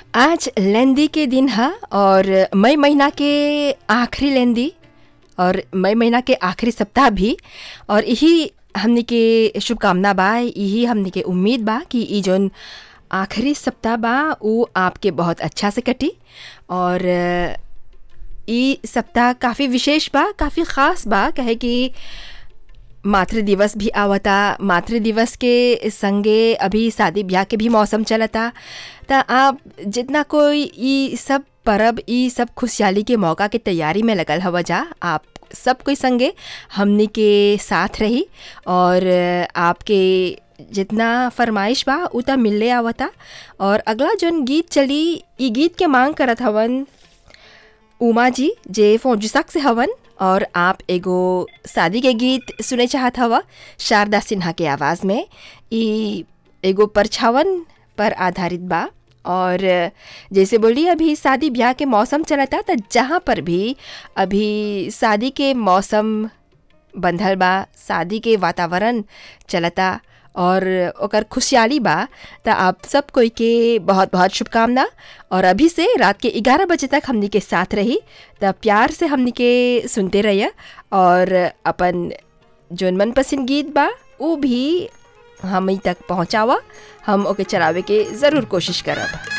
आज लेंदी के दिन ह और मई महीना के आखिरी लेंदी और मई महीना के आखिरी सप्ताह भी और यही हमनी के शुभकामना बा यही हमनी के उम्मीद बा कि ई जौन आखिरी सप्ताह बा उ आपके बहुत अच्छा से कटी और ई सप्ताह काफ़ी विशेष बा काफ़ी ख़ास बा कहे कि मातृ दिवस भी आवता मातृ दिवस के संगे अभी शादी ब्याह के भी मौसम चलता त आप जितना कोई ई सब परब ई सब खुशहाली के मौका के तैयारी में लगल हव जा आप सब कोई संगे हमनी के साथ रही और आपके जितना फरमाइश बा उ त मिलले आवता और अगला जौन गीत चली ई गीत के मांग करत हवन उमा जी जे फौजिसक से हवन और आप एगो शादी के गीत सुने चाहत हवा शारदा सिन्हा के आवाज़ में ई एगो परछावन पर आधारित बा और जैसे बोली अभी शादी ब्याह के मौसम चलता त जहाँ पर भी अभी शादी के मौसम बंधल बा शादी के वातावरण चलता और ओकर खुशहाली बा त आप सब कोई के बहुत बहुत शुभकामना और अभी से रात के 11 बजे तक हमनी के साथ रही त प्यार से हमनी के सुनते रहिए और अपन जौन मनपसंद गीत बा उ भी हम तक पहुँचावा हम ओके चलावे के ज़रूर कोशिश करब